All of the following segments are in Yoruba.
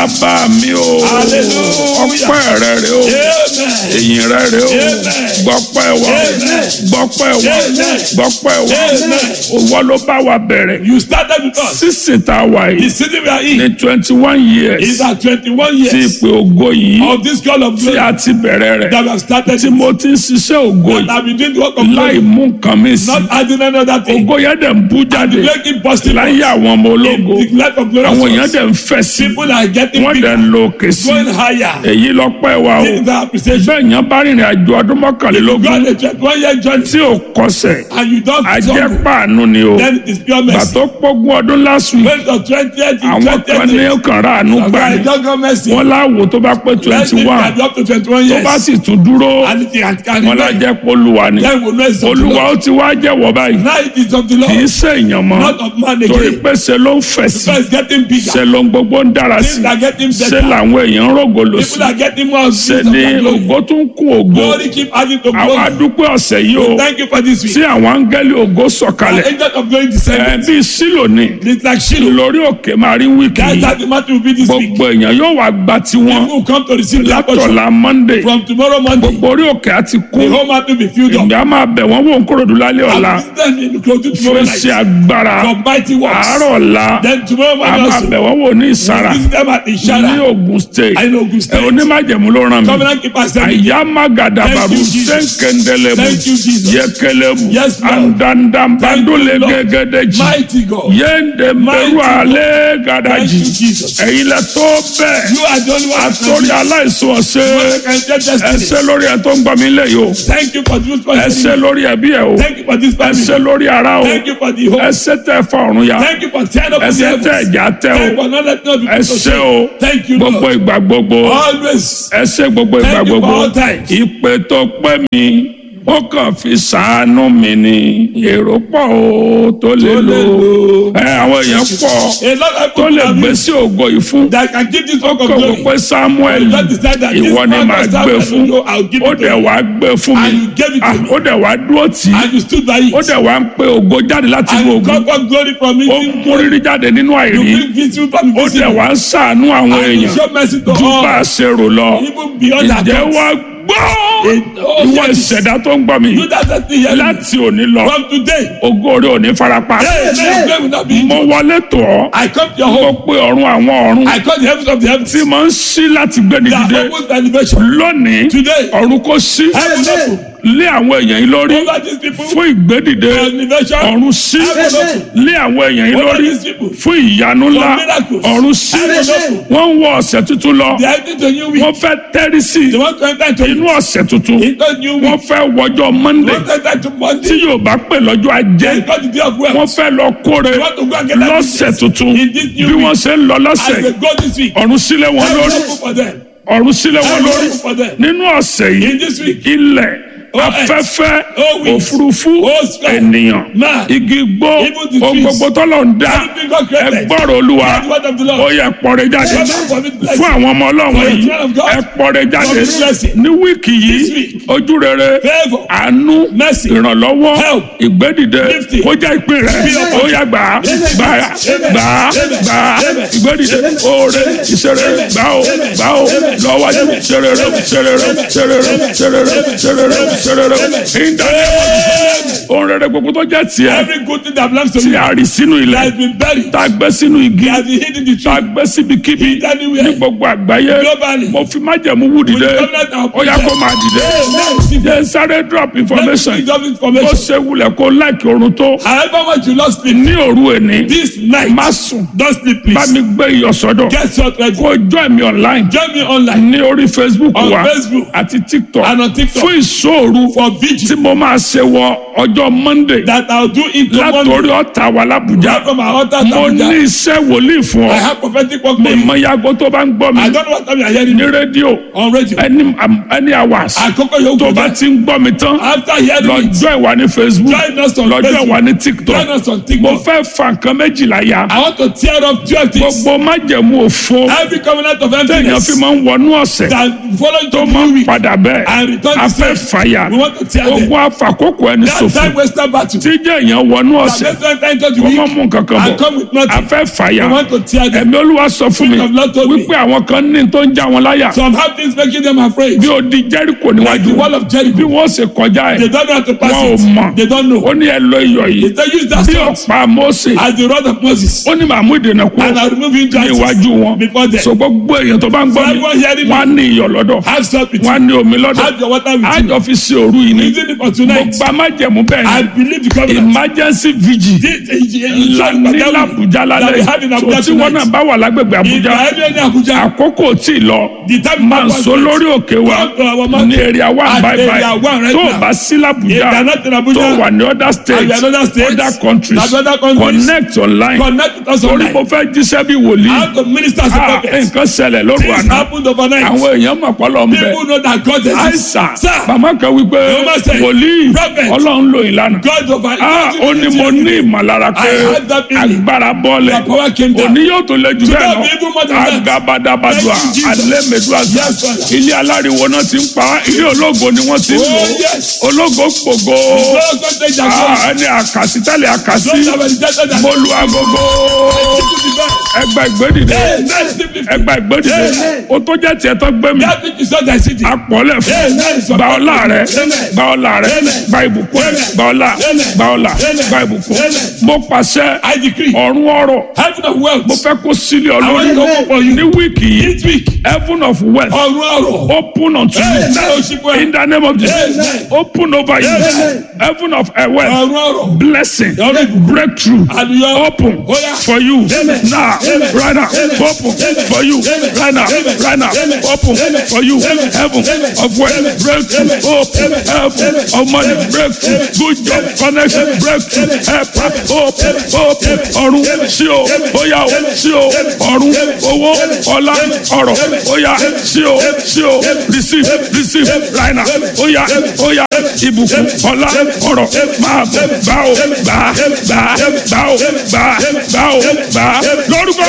bàbá mi o Hallelujah. ọpẹ́ rẹ rè o Amen. èyìn rẹ rè o Amen. gbọpẹ́ wa o Amen. gbọpẹ́ wa o Amen. gbọpẹ́ wa Amen. o wọ́n ló bá wa bẹ̀rẹ̀ You started with us. sísìn tá a wà The yìí city we are ní in twenty one is years at 21 tí years ìpè ògo yìí of this call of tí glory a ti bẹ̀rẹ̀ rẹ̀ that we have started. tí mo ti ń ṣiṣẹ́ ògo That yìí have been doing the work of láì glory, mú nǹkan mi sí not adding any other thing. ògo yẹn dẹ̀ ń bú jáde The glory keep busting láyé àwọn ọmọ in ológo the life of glorious àwọn èèyàn ones. dẹ̀ ń fẹ̀ sí People are getting wọ́n dẹ̀ bigger, ń lo òkè sí going higher. èyí lọ́pẹ́ wa o This is our appreciation. bẹ́ẹ̀ yẹn bá rìnrìn àjò ọdún You mọ́kànlélógún got a 21 year journey tí ò kọsẹ̀ and you don't ajẹ́ stumble, pàánù ni o then it is pure mercy. gbàtó pógún ọdún last week When the 20th, àwọn kan ní 20th, kàn rà àánú gbà ní don't go mercy. wọ́n láwo tó bá pé Let's twenty live one and up to 21 tó years. bá sì tún dúró And it can can wọ́n remain. lájẹ́ polúwa ni Then we'll know it's of the olúwa Lord. ó ti wá jẹ́wọ́ báyìí Now it is of the kì í Lord, ṣe èèyàn mọ́ not of man torí again. pé ṣe ló ń fẹ̀ sí So it's getting bigger. ṣe ló ń gbogbo ń dára sí Things are getting ṣe better. làwọn èèyàn ń rògbòlò sí People are getting more ṣe of ni the glory. ògo tún kún ògo Glory keep adding to àwọn glory. adúpẹ́ ọ̀sẹ̀ yìí o Thank you for this tí week. àwọn áńgẹ́lì ògo The sọ̀kalẹ̀ angel of glory ẹ̀ descended. bíi sílò ni It's like Shiloh. lórí òkè máa rí wíìkì That's yìí how the matter will be this week. gbogbo èèyàn yóò wá gba tiwọn People come to receive their portion látọ̀la monday from tomorrow Monday. gbogbo orí òkè á ti The kún whole matter will be filled up. èmi á máa bẹ̀ wọ́n wò ń kúròdú lálẹ́ ọ̀la And then in the close to fún tomorrow iṣẹ́ night. agbára For mighty works. àárọ̀ ọ̀la Then tomorrow a morning máa also. bẹ̀ wọ́n wò ní ìsara We visit them at ní Ishara. ogun state I know Ogun ẹ̀ State. onímájẹ̀mú ló ràn mí Covenant keeper said, àyà má gàdàbàrú Thank you, Jesus. sẹ́ńkẹ́ndẹ́lẹ́mù Thank you, Jesus. yẹkẹlẹ́mù Yes, Lord. àndàndàmbàdúlẹ̀ Thank you, Lord. gẹ́gẹ́dẹ́jì Mighty God. yéèndé mbẹ́rù Mighty God. alẹ́ Thank gàdàjì you, Jesus. ẹ̀yin lẹ tó bẹ́ẹ̀ You are the only one that can àtòrí do it. aláìsàn ọ̀sẹ̀ You are the kind of destiny. ẹsẹ̀ lórí ẹ̀ tó ń gbọ́ mi lẹ̀ yìí o Thank you for this ẹsẹ̀ person. lórí ẹbí ẹ̀ o Thank you for this ẹsẹ̀ family. lórí ara o Thank you for the hope. ẹsẹ̀ tẹ fa ọ̀run ya Thank you for tearing up the ẹsẹ̀ tẹ heavens. ẹ̀já tẹ Thank you o for not letting us be put to ẹsẹ̀ shame. o Thank you, gbogbo Lord. ìgbà gbogbo Always. ẹsẹ̀ gbogbo ìgbà Thank you for gbogbo all times. ìpè tó pé mi ó kàn fi sàánú mi ni èrò pọ̀ o tó lè Tó lè lò lò. ẹ àwọn èèyàn pọ̀ A lot of tó people lè have gbé been sí ògo yìí fún that can give this work of kò wò glory. pé samuel God decided that this ìwọ ni man màá must gbé have fún to go, I'll give ó it to dẹ̀ you. wá gbé fún mi And you gave it to Ah, me. ó dẹ̀ wá dúró tì í And you stood by it. ó dẹ̀ wá ń pe ògo jáde láti And inú you ògo got what glory from it. ó ń kún rírí jáde nínú You àìrí bring victory from ó dẹ̀ invisible. wá ń ṣàánú àwọn And you èèyàn show mercy to ju bá all. a ṣe rò lọ Even beyond that. ǹjẹ́ wá gbọ́ oh, ìwọ yes. ìṣẹ̀dá tó ń gbọ́ mi Do that that thing here. láti òní lọ From today. ògo rẹ̀ ò ní farapa Hey, hey, glory will not be. mo wọlé tọ̀ ọ́ I come to your mo home. pe ọ̀run àwọn ọ̀run I call the heavens of the heavens. tí mo ń ṣí láti gbé ní That dìde opens the elevation. lónìí Today. ọ̀run kò ṣí Heaven open. lé àwọn èèyàn yìí lórí Over these people. fún ìgbédìde For elevation. ọ̀run sí Heaven open. lé àwọn èèyàn yìí Over lórí these people. fún ìyanu ńlá For miracles. ọ̀run sí Heaven open. wọ́n ń wọ ọ̀sẹ̀ tuntun lọ They are entering a new week. wọ́n fẹ́ tẹ́rí sí They want to enter into inú ọ̀sẹ̀ tuntun into a new wọ́n week. fẹ́ wọjọ́ They monday want to enter into tí Monday. yóò bá pè lọ́jọ́ ajé They got the day of wealth. wọ́n fẹ́ lọ kóre They want to go and get that lọ́sẹ̀ business. tuntun In this new bí week. wọ́n ṣe ń lọ As lọ́sẹ̀ they go this week. ọ̀run sílẹ̀ wọn Heaven lórí open for them. ọ̀run sílẹ̀ wọn Heaven lórí open for them. nínú ọ̀sẹ̀ In yìí this week. ilẹ̀ Oh, earth. afẹ́fẹ́ Oh, wind. òfurufú Oh, sky. ènìyàn Man. igi gbó Even the ohun trees. gbogbo tọ́lọ̀ ń dá Everything God created. ẹgbọ́rọ̀ olúwa Hear the word of the Lord. ó yẹ pọ̀rẹ́ jáde Come out from it blessing. fún àwọn ọmọ ọlọ́run For the yìí children of God. ẹ pọ̀rẹ́ jáde For the blessing. ní wíìkì yìí This week. ojú rere Favour. àánú Mercy. ìrànlọ́wọ́ Help. ìgbédìde Lifting. kó jẹ́ ìpín rẹ̀ Be your ó yá gbà á gbà á gbà á gbà á ìgbédìde oore ìṣeré gbà ó gbà ó lọ́wọ́dé ṣerere ṣerere ṣerere ṣerere ṣerere ṣerere ìdájọ́ ohun rere gbogbo tó jẹ́ tiẹ̀ Every good thing that belongs to tí me a rí sínú that ilẹ̀ has been buried. tá a gbé sínú igi That has been hidden in the tá a tree. gbé síbikíbi Anywhere. ní gbogbo àgbáyé Globally. mo fi májẹ̀mú wù dìde With covenant and ó yá kó máa dìde Now receive jẹ́ sáré drop information Let me give you ó information. ṣe wulẹ̀ kó láìkí oorun tó However much you lost sleep ní òru èní this night, má sùn don't sleep bá please. mi gbé iyọ̀ sọ́dọ̀ Get your ready. kó join mi online Join me online ní orí facebook On wa Facebook. àti tiktok and on TikTok fún ìṣòro for vigil tí mo máa ṣe wọ ọjọ́ monday that I'll do it to látòrí Monday. ọ̀tà wa lábùjá Right from our altar to mo ní Abuja. iṣẹ́ wòlíì fún I ọ have prophetic work mi for you. mọ yago tó bá ń gbọ́ mi I don't know what time you are hearing ní me rédíò on radio. any any hours Àkókò yóò tó kọjá. bá ti ń gbọ́ mi tán After hearing it, lọ́jọ́ ìwà ní facebook join us on lọ́jọ́ Facebook. ìwà ní tiktok Join us on mo TikTok. fẹ́ fa nǹkan méjìlá ya I want to tear up twelve things. gbogbo gbogbo májẹ̀mú òfo Every covenant of téèyàn emptiness fi máa ń wọnú ọ̀sẹ̀ that follow you tó to máa new ń week padà bẹ́ẹ̀ and return a to fẹ́ same. fàyà We want to tear them. ogun afàkókò ẹni That ṣòfò time waster battle. tí jẹ́ èèyàn wọnú ọ̀sẹ̀ That let's enter into the kó má week mú nǹkan kan and bọ̀ come with a nothing. fẹ́ fàyà We want to tear them. ẹ̀mí olúwa sọ fún mi Spirit of Lord told me. wípé àwọn kan ní tó ń já wọn láyà Some have things making them afraid. bí ó di jẹ́ríkò Like níwájú the wall of bí Jericho. wọ́n ṣe kọjá They ẹ̀ don't know how to pass wọn ò mọ̀ it. They don't know. ó ní ẹ lo iyọ̀ yìí They use that bí sword ọ̀pá Mósè as the rod of Moses. ó ní màmú ìdènà kú And I remove him ní iwájú wọn before them. so gbogbo èèyàn tó bá ń gbọ́ mi Everyone hearing me. wọ́n á ní iyọ̀ lọ́dọ̀ Have salt with wọ́n á you. ní omi lọ́dọ̀ Have your water with you. àjọ fi ṣe òru yìí ni Using it for mo tonight. gba májẹ̀mú bẹ́ẹ̀ I ni believe the covenant. emergency vigil This is the la ní l'Abuja lálẹ́ tó tí wọ́n náà bá wà lágbègbè If you Abuja are any Abuja, àkókò tí ì lọ the time máa ń so lórí òkè wa Come to our mountain. ní èrè àwa At báyìí area one báyìí right tó o now. bá sí If l'Abuja you are not in tó Abuja, wà ní other states and you are in other states, other countries and other countries, connect online connect with us torí online. mo fẹ́ jíṣẹ́ bí wòlíì How to minister as a Ah, prophet. nǹkan ṣẹlẹ̀ lóru Things àná happened overnight. àwọn èèyàn mọ̀ pọ́lọ́ ń bẹ People know that God exists. àìsàn Sir, màmá kan wípé Yorùbá say, wòlíì prophet, ọlọ́run lò ìlànà God over Ah, ó ní mo ní ìmọ̀lára pé I had that feeling. agbára bọ́ọ̀lẹ̀ The power came down. òní yóò tó lé jù Today bẹ́ẹ̀ will be even more than lọ that. agabadabadua Thank you, Jesus. alẹ́mẹ̀dúà Yes, Father. ilé aláriwo náà ti ń pa ilé ológo ni wọ́n ti ń Oh, lò yes. ológo gbogbo God God take their glory. Ah, ẹni àkàsí tẹ́lẹ̀ àkàsí Those that were rejected and mo lu agogo ẹgbà ìgbédìde Amen. Simply. ẹgbà ìgbédìde Amen. o tó jẹ́ tiẹ̀ tó gbé mi That which is not thy city. apọ̀lẹ̀ fún Amen. gba ọlá rẹ Amen. gba ọlá rẹ Amen. gba ìbùkún rẹ Amen. gba ọlá Amen. gba ọlá Amen. gba ìbùkún Amen. mo pàṣẹ I decree. ọ̀run ọ̀rọ̀ Heaven of wealth. mo fẹ́ kó sílẹ̀ I want to ọlọ́run open for you. ní wíìkì yìí This week. heaven of wealth Ọ̀run ọ̀rọ̀. open unto Amen. you in the name of Jesus Amen. open over you Amen. heaven of uh, wealth Ọ̀run ọ̀rọ̀. blessing Ọ̀run ìbùkún. breakthrough Hallelujah. open Oya. for you Amen. now Amen. right now Amen. open Amen. for you Amen. right now Amen. right now Amen. open Amen. for you Amen. heaven Amen. of wealth Amen. breakthrough Amen. open Amen. heaven Amen. of money Amen. breakthrough Amen. good job Amen. connection Amen. breakthrough Amen. help Amen. open Amen. open Amen. ọ̀run Amen. sí o Amen. bóyá o Amen. sí o Amen. ọ̀run Amen. owó Amen. ọlá Amen. ọrọ̀ Amen. bóyá Amen. sí o Amen. sí o Amen. receive Amen. receive Amen. right now Amen. bóyá Amen. bóyá Amen. ìbùkún Amen. ọlá Amen. ọrọ̀ Amen. máa bọ̀ Amen. gbà ó Amen. gbà á Amen. gbà á Amen. gbà ó Amen. gbà á Amen. gbà ó Amen. gbà á Amen. lórúkọ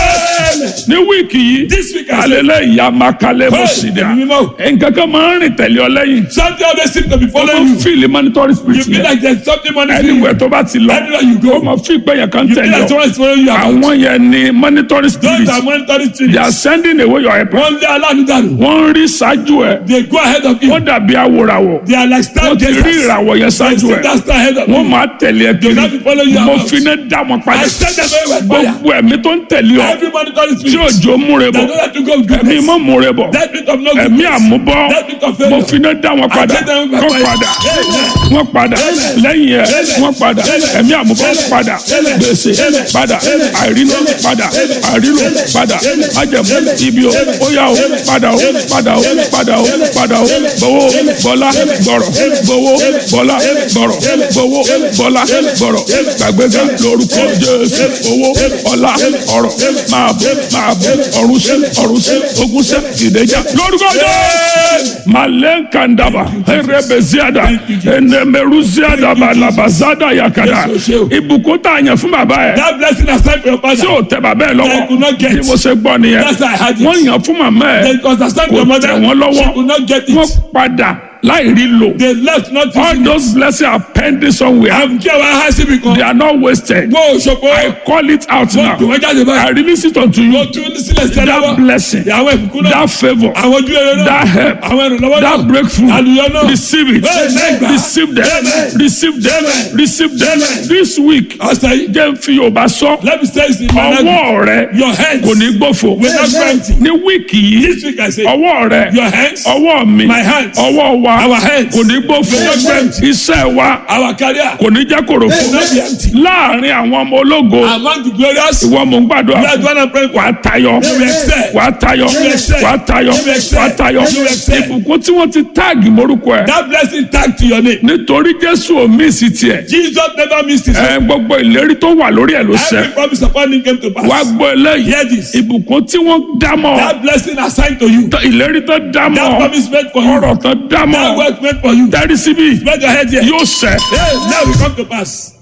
Amen. Jésù ní wíìkì yìí This week I say. alẹ́lẹ́ ìyá makalẹ́ bó Hey, sì dá ẹ̀mí mímọ́. nǹkan kan máa ń rìn tẹ̀lé ọ lẹ́yìn Something always seems to be ó following máa you. fíìlì monitoring You spirit feel yẹn like there's something monitoring you. anywhere tó bá ti lọ Anywhere you go. ó máa fi ìpè yẹn kan You feel tẹ̀lé like ọ someone is following you around. àwọn yẹn ni monitoring Those spirit are monitoring they are spirits. sending away your help Wọ́n lé aláàánú dànù. wọ́n ń rí ṣáájú ẹ̀ They go ahead of you. wọ́n dàbí awòràwọ̀ They are like star wọ́n ti rí gazers. ìràwọ̀ yẹn They ṣáájú see ẹ̀ that star ahead of wọ́n you. máa tẹ̀lé ẹ kiri not be following you mo about. fi ní dá wọn I padà send them away with fire. gbogbo ẹ̀mí tó ń tẹ̀lé ọ Every monitoring tí spirit. òjò múre They bọ̀ don't have to go with ẹ̀mí goodness. mọ́ múre bọ̀ That bit of no ẹ̀mí goodness. àmúbọ́ That bit of mo failure. fi ní dá wọn padà send them with kọ́ fire. padà Amen. wọ́n padà Amen. lẹ́yìn ẹ̀ Amen. wọ́n padà Amen. ẹ̀mí àmúbọ́ Amen. padà Amen. gbèsè Amen. padà Amen. àìrínú Amen. padà Amen. àìrínú Amen. padà Amen. májẹ̀mú Amen. ibi o Amen. ó yá o Amen. padà o Amen. padà o Amen. padà o Amen. padà o Amen. gbowó Amen. bọ́lá Amen. gbọ̀rọ̀ Amen. gbowó Amen. bọ́lá Amen. gbọ̀rọ̀ Amen. gbowó Amen. bọ́lá Amen. gbọ̀rọ̀ Amen. gbàgbéga Amen. lórúkọ Amen. Jésù Amen. owó Amen. ọlá Amen. ọrọ̀ Amen. máa bọ̀ Amen. máa bọ̀ Amen. ọ̀run sí Amen. ọ̀run sí Amen. ogun sí ìdẹ́jà lórúkọ Jésù malenkandaba erebeziada enemeruziadaba labazada yakada Yes, o ṣe o. ìbùkún tá a yàn fún bàbá yẹ That blessing aside for your father. tí ò tẹ bàbá yẹ I could not lọ́wọ́ get. bí mo ṣe gbọ́ nìyẹn That's how I had it. wọ́n yàn fún màmá ẹ They was aside for kò your mother. tẹ̀ wọ́n She could lọ́wọ́ not get wọ́n it. padà láì rí lò They left not all using it. those blessings are pending somewhere Àbùkẹ́ wa há síbi kan. they are not wasted Wọ́n ò ṣòfò. I call it out Wọ́n dùn now wọ́n jáde I báyìí. release it unto you Wọ́n tún ní sílẹ̀ sílẹ̀ that lọ́wọ́. blessing Àwọn ìbùkún náà. that favour Àwọn ojú rere náà. that help Àwọn ìrànlọ́wọ́ náà. that breakthrough Àlùyọ náà. receive it Amen. receive them Amen. receive them Amen. receive them Amen. this week Ọ̀sẹ̀ yìí. jẹ́ n fi Yorùbá sọ Let me say this in my language. ọwọ́ rẹ Your hands. kò ní gbófo will not go empty. ní wíìkì yìí This week I say. ọwọ́ rẹ Your hands. ọwọ́ mi My hands. ọwọ́ wa Our hands. kò ní gbófo will not go empty. iṣẹ́ wa Our career. kò ní jẹ́ kòròfo will not be empty. láàrin àwọn ọmọ ológo Among the glorious. ìwọ mò ń gbàdúrà You are the fún one I'm praying for. wàá tayọ You will excel. wàá tayọ You will excel. wàá tayọ You will excel. wàá tayọ You will excel. ìbùkún tí wọ́n ti táàgì morúkọ ẹ̀ That blessing tag to your name. nítorí Jésù ò mí sí tiẹ̀ Jesus never missed his ẹ gbogbo ìlérí tó wà lórí ẹ̀ ló ṣẹ Every promise upon him came to pass. wàá gbọ́ eléyìí Hear this. ìbùkún tí wọ́n dámọ̀ That blessing assigned to you. ìlérí tó That dámọ̀ promise made for you. ọ̀rọ̀ tó That dámọ̀ word made for you. tẹ́rí síbí Spread your head here. yóò ṣẹ Hey, now we come to pass.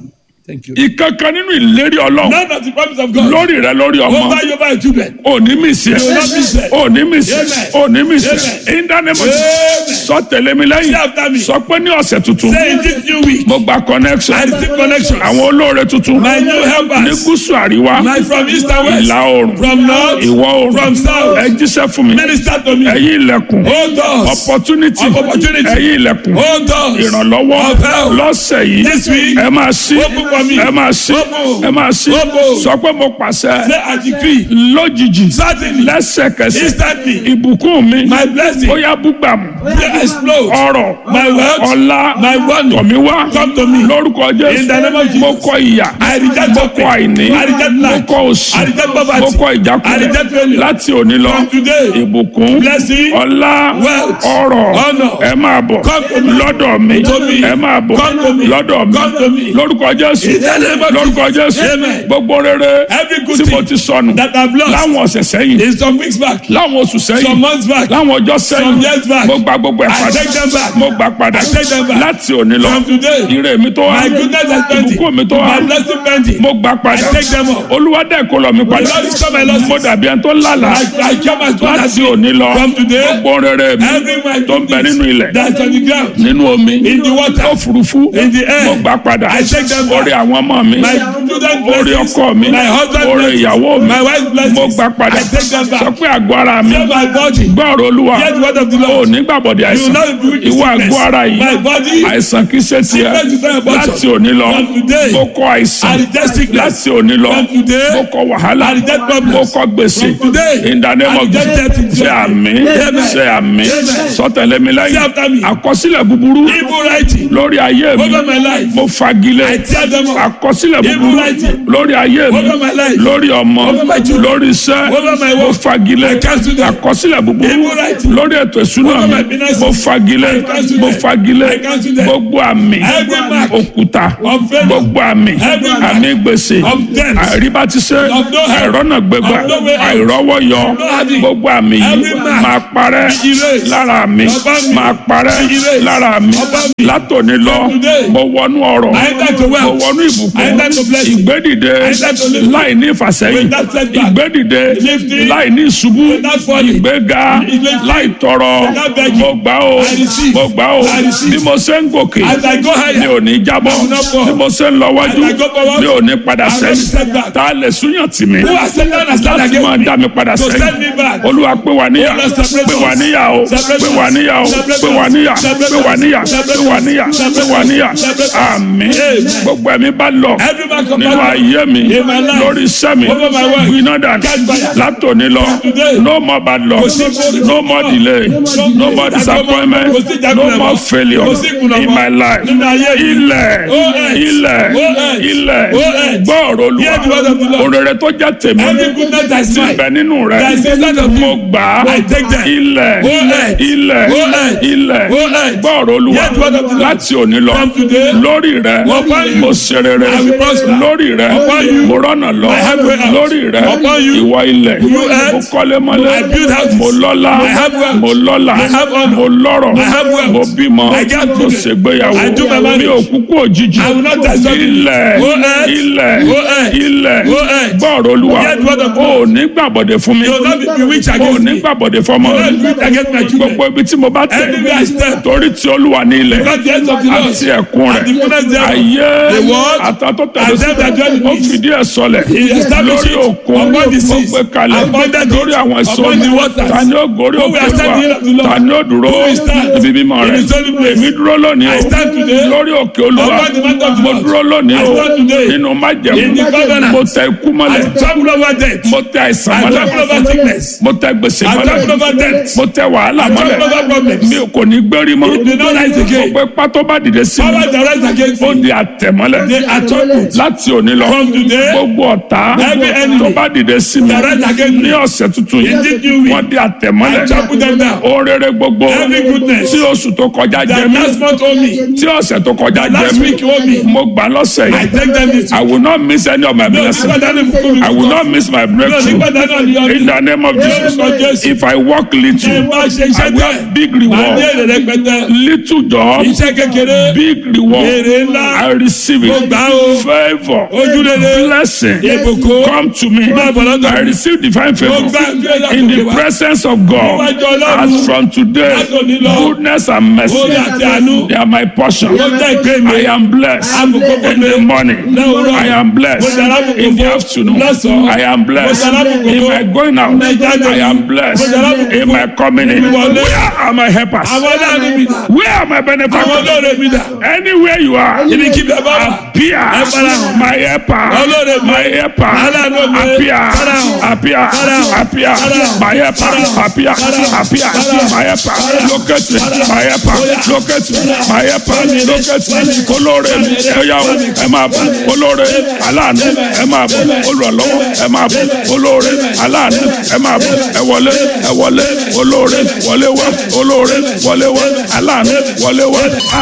Thank you. ìkankan nínú ìlérí ọlọ́run None of the promise of God lórí rẹ lórí ọmọ over you over your children. òní mi sí ẹ will not miss it. òní mi sí ẹ Amen. òní mi sí ẹ Amen. ìdánimọ̀ Amen. sọ tẹ̀lé mi lẹ́yìn Say after me. sọ pé ní ọ̀sẹ̀ tuntun Say in this new week, mo gba connection I receive connections. àwọn olóore tuntun My new ní helpers. gúúsù àríwá My from east and west. ìlà oòrùn From north. ìwọ̀ oòrùn From south. ẹ jíṣẹ́ fún mi Minister to me. ẹ̀yin ilẹ̀kùn Hold us. opportunity Of opportunity. ẹ̀yin ilẹ̀kùn Hold us. ìrànlọ́wọ́ Of help. lọ́sẹ̀ yìí This week. ẹ máa ṣí Open for me. ẹ máa ṣí Open. ẹ máa ṣí Open. sọ pé mo pàṣẹ Say I decree. lójijì Suddenly. lẹ́sẹ̀kẹsẹ̀ Instantly. ìbùkún mi My blessing. ó yá búgbàmù Will explode. ọrọ̀ My wealth. ọlá My money. tọ̀míwá Come to me. lórúkọ In jésù the name of Jesus. mo kọ ìyà I reject mo suffering. kọ àìní I reject mo lack. kọ òṣì I reject poverty. mo kọ I ìjákulẹ̀ reject failure. láti òní lọ From today. ìbùkún Blessing. ọlá Wealth. ọrọ̀ Honor. ẹ máa bọ̀ Come to me. lọ́dọ̀ mi To me. ẹ máa bọ̀ Come to me. lọ́dọ̀ mi Come to me. lórúkọ jésù In the name of lórúkọ Jesus. jésù Amen. gbogbo rere Every good tí mo thing ti sọnù that I've lost láwọn ọ̀sẹ̀ sẹ́yìn is some weeks back. láwọn oṣù Some sẹ́yìn months back. láwọn ọjọ́ sẹ́yìn Some years back. mo gba gbogbo ẹ̀ I padà take them back. mo gbà padà I take them back. láti òní lọ From today. ire mi tó wá My goodness has plenty. ìbùkún mi tó wá My blessing plenty. mo gbà padà I take them up. olúwa dẹ̀ kó lọ mi padà The Lord is come my losses. mo dàbí ẹni tó lálàá I, I came as one as láti òní lọ From today. gbogbo rere mi Every my tó ń bẹ nínú ilẹ̀ that's on the ground. nínú omi In the water. òfurufú In the air. mo gbà padà I take them back. orí àwọn ọmọ mi My children orí blessings. ọkọ mi My husband orí blessings. ìyàwó mi My wife's blessings. mo gbà padà I take them back. sọ pé àgọ́ ara mi Save my body. gbọ́rọ̀ olúwa Hear the word of the ò Lord. ní gbàbọ̀dé You will àìsàn not be with ìwọ sickness. àgọ́ ara yìí My body. àìsàn kì í ṣe tiẹ̀ Sickness is not your portion. láti òní lọ From today. mo kọ àìsàn I reject sickness. láti òní lọ From today. mo kọ wàhálà I reject problems. mo kọ gbèsè From today. in the name I of reject death in Jesus ṣe Jesus' àmì Amen. ṣe àmì Amen. sọtẹlẹ mi Say lẹ́yìn after me. àkọsílẹ̀ búburú Evil writing. lórí ayé mi Over my life. mo fagilé I tear them up. àkọsílẹ̀ Evil búburú writing. lórí ayé mi Over my life. lórí ọmọ Over my children. lórí iṣẹ́ Over my mo work. fagilé I cancel them. àkọsílẹ̀ búburú Evil writing. lórí ètò ìṣúná Over my mi finances. mo fagilé I cancel mo them. fagilé I cancel them. gbogbo àmì Every mark òkúta of failure. gbogbo àmì Every mark àmì gbèsè of debt. àìríbá ti ṣe Of no help. àìrọ́nà gbégbá Of no way out. àìrọ́wọ́ yọ no having. gbogbo àmì yìí Every mark. máa parẹ́ Erase. lára mi Ọba mi. máa parẹ́ Erase. lára mi Ọba mi. látòní lọ From today. mo wọnú ọrọ̀ I enter to mo wealth. wọnú I ìbùkún enter to blessing. ìgbédìde enter to lifting. láì ní ìfàsẹ́yìn Without setback. ìgbédìde Lifting. láì ní ìṣubú Without falling. ìgbéga Lifting. láì tọrọ Without begging. mo gbà ó I receive. mo gbà ó I receive. bí mo ṣe ń gòkè As I go higher. mi ò ní jábọ́ I will not fall. bí mo ṣe ń lọ wájú As I go forward. mi ò ní padà I will not be sẹ́yìn set back. tá a lè súnyàn tì mí Who has set down and stand láti máa against me? dá mi padà To send me sẹ́yìn back. olúwa pé wà níyà Oh, Lord, separate pé wà us. níyà o Separate pé us. wà níyà o Separate pé wà us. níyà Separate pé wà us. níyà Separate pé wà us. níyà pé Separate wà us. níyà Separate us. àmín Amen. gbogbo ẹ̀mí bá lọ Every man come nínú back. ayé mi In my life. lórí iṣẹ́ mi Over my work. gbiná dànù Catch fire. látòní lọ today. no more bad luck Kò sí ìkórè. no more delay no more disappointment Kò sí ìjákulẹ̀ no mọ́. more failure Kò sí ìkùnà in mọ́. my life Nínú ayé yìí. ilẹ̀ Oh, yes. ilẹ̀ Oh, yes. ilẹ̀ Oh, yes. gbọ́ ọ̀rọ̀ Hear the word of the olúwa Lord. òrèrè tó jẹ́ tèmi Every goodness that is ti mine. bẹ nínú rẹ That is inside of mo you. gbà á I take them. ilẹ̀ Oh, yes. ilẹ̀ Oh, yes. ilẹ̀ Oh, yes. gbọ́ ọ̀rọ̀ olúwa Hear the word of the Lord. láti òní lọ From today. lórí rẹ Upon you. mo ṣe rere I will prosper. lórí rẹ Upon you. mo rọ́nà lọ I have way out. lórí rẹ Upon you. ìwọ ilẹ̀ You earth. mo kọ́lé mọ́lé I build houses. mo lọ́lá I have wealth. mo lọ́lá I have honor. mo lọ́rọ̀ I have wealth. mo bímọ I get mo children. ṣègbéyàwó I do my marriage. mi ò kúkú òjijì I will not die suddenly. ilẹ̀ Oh, earth. ilẹ̀ Oh, earth. ilẹ̀ Oh, earth. gbọ́ ọ̀rọ̀ olúwa Hear the word of God. o ò ní gbàbọ̀dẹ̀ fún mi You will not be bewitched o ò against ní me. gbàbọ̀dẹ̀ fọmọ You will mi not be bewitched against my children. gbogbo ibi tí mo bá tẹ̀ Anywhere I step. torí tí olúwa ní ilẹ̀ Because the hands of the Lord. àti ẹ̀kún And the rẹ̀ fullness thereof. ayé The world. àtàtọ́ tẹ̀lé And them that dwell in ó it. fìdí ẹ̀ sọlẹ̀ He established lórí it òkun upon the ó seas. gbé kalẹ̀ Upon the lórí deep. àwọn èso Upon the mi waters. ta ni ó gorí Who will òkè stand wa in the hill of the Lord? ta ni ó dúró Who will stand níbi mímọ́ in rẹ̀ his holy place? èmi dúró lónìí I o stand today lórí òkè olúwa upon the mountain of the mo Lord. dúró lónìí I o stand today nínú in the májẹ̀mú covenant. mo tẹ ikú I mọ́lẹ̀ trample over death. mo tẹ àìsàn I mọ́lẹ̀ trample over sickness. mo tẹ gbèsè I trample mọ́lẹ̀ over death. mo tẹ wàhálà I trample mọ́lẹ̀ over problems. mi ò kò ní gbérí mọ́ It will not rise again. gbogbo ipá tó bá dìde sí mi Power that rise against ó me. di àtẹ̀mọ́lẹ̀ They are trampled. láti òní lọ From today, gbogbo ọ̀tá every enemy tó bá dìde sí mi that rise against me. ní ọ̀sẹ̀ tuntun In this new yìí week, wọ́n di I àtẹ̀mọ́lẹ̀ trample them down. ohun rere gbogbo Every goodness tí oṣù tó kọjá jẹ that mí last month owe me. tí ọ̀sẹ̀ tó kọjá jẹ Last mí week owe me. mo gbà lọ́sẹ̀ I yìí take them this I week. will not miss any of my No, blessings nígbà dání fún mi. I will not miss my No, breakthrough nígbà dání ọ̀nì in the name of Jesus Lórúkọ Jésù. if I work little Ṣé máa ṣe I iṣẹ́ will díẹ̀? have big Màá ní reward èrè rẹpẹtẹ. little job Iṣẹ́ kékeré. big reward Èrè ńlá. I receive it mo gbà á o. favour ojúrere. blessing ìbùkún. come to me Máa bọ̀ lọ́dọ̀ I mi. receive divine favour Mo gbà ìgbéga in the tòkè wá. presence of God Níwájú Ọlọ́run. as from today Látòní lọ. goodness and mercy Orí àti àánú. they are my portion Ó jẹ́ ìpín mi. I am blessed Àbùkù fún in the mi. morning Lówùúrọ̀. I am Mo blessed dára bùkún in the fún. afternoon Lọ́sàn-án. I am blessed Mo dára bùkún in fún. my going out Mo jáde. I am blessed Mo dára bùkún in fún. my coming in Ìwọlé. where are my helpers àwọn aláàánú mi dà. where are my àwọn benefactors olóore mi dà. anywhere you are ibi kí bẹ́ẹ̀ bá wà. appear Ẹ farahàn. my helper Olóore mi. my helper Aláàánú mi. appear Farahàn. appear Farahàn. appear Farahàn. my helper Farahàn. appear Farahàn. appear Farahàn. my helper Farahàn. locate me Farahàn. my helper Oya. locate me my helper Farahàn. locate me Farahàn. olóore mi Farahàn. ẹ̀yà o ẹ máa bọ̀ olóore aláàánú ẹ máa bọ̀ olùrànlọ́wọ́ ẹ máa bọ̀ olóore aláàánú ẹ máa bọ̀ ẹ wọlé ẹ wọlé olóore wọlé wá olóore wọlé wá aláàánú wọlé wá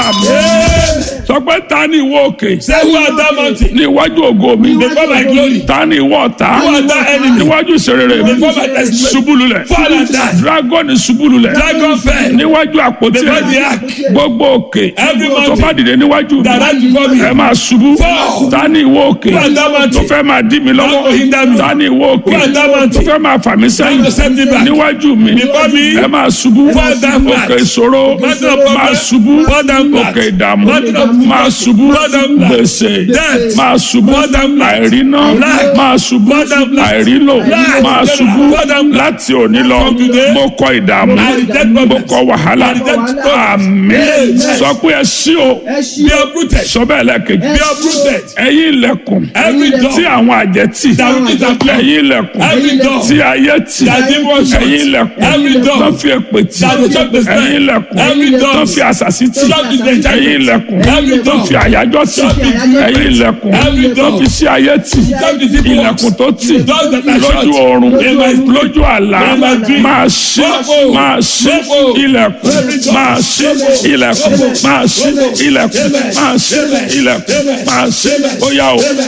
àmín sọ pé ta ni ìwọ òkè say who are that mountain. ní iwájú ògo mi before my glory. ta ni ìwọ ọ̀tá who are that enemy. níwájú ìṣerere mi before my testimony. ṣubúlulẹ̀ fall and die. dragon ṣubúlulẹ̀ dragon fell. níwájú àpótí before the ẹ̀ ark. gbogbo òkè Every tó mountain bá dìde níwájú that rise before me. ẹ máa ṣubú Fall. ta ni ìwọ òkè Who are that tó mountain. fẹ́ máa dí mi That will lọ́wọ́ hinder me. ta ni ìwọ òkè Who are that tó mountain. fẹ́ máa fà mí That will set me sẹ́yìn back. níwájú mi Before me. ẹ máa ṣubú Fall down flat. òkè ìṣòro Mountain of problem. máa ṣubú Fall down flat. òkè ìdààmú Mountain of máa ṣubú Fall down flat. gbèsè Death. máa ṣubú Fall down flat. àìríná Lack. máa ṣubú Fall down flat. àìrílò Lack. máa ṣubú Fall down flat. láti òní lọ From today. mo kọ ìdààmú I reject mo problems. kọ wàhálà I reject problems. àmín Amen. sọ pé ẹ ṣí o ẹ ṣí be uprooted. sọ bẹ́ẹ̀ lẹ́ẹ̀kejì be uprooted. ẹ̀yin ilẹ̀kùn every door. tí àwọn àjẹ́ tì that will disappear. ẹ̀yin ilẹ̀kùn every door. tí ayé tì that demon shut. ẹ̀yin ilẹ̀kùn every door. tó fi èpè tì that will shut the ẹ̀yin spell. ilẹ̀kùn every door. tó fi àṣàsí tì Shut the enchantment. ẹ̀yin ilẹ̀kùn Every tó door. fi àyájọ́ tì Shut the ẹ̀yin ilẹ̀kùn Every tó door. fi sí ayé tì Shut the people. ilẹ̀kùn tó tì Doors that are shut. lójú oorun In my sleep. lójú àlá In my dream. máa ṣí Gbogbo. máa ṣí Gbogbo. ilẹ̀kùn Every door. máa ṣí ilẹ̀kùn máa ṣí ilẹ̀kùn máa ṣí ilẹ̀kùn máa ṣí ó yá o.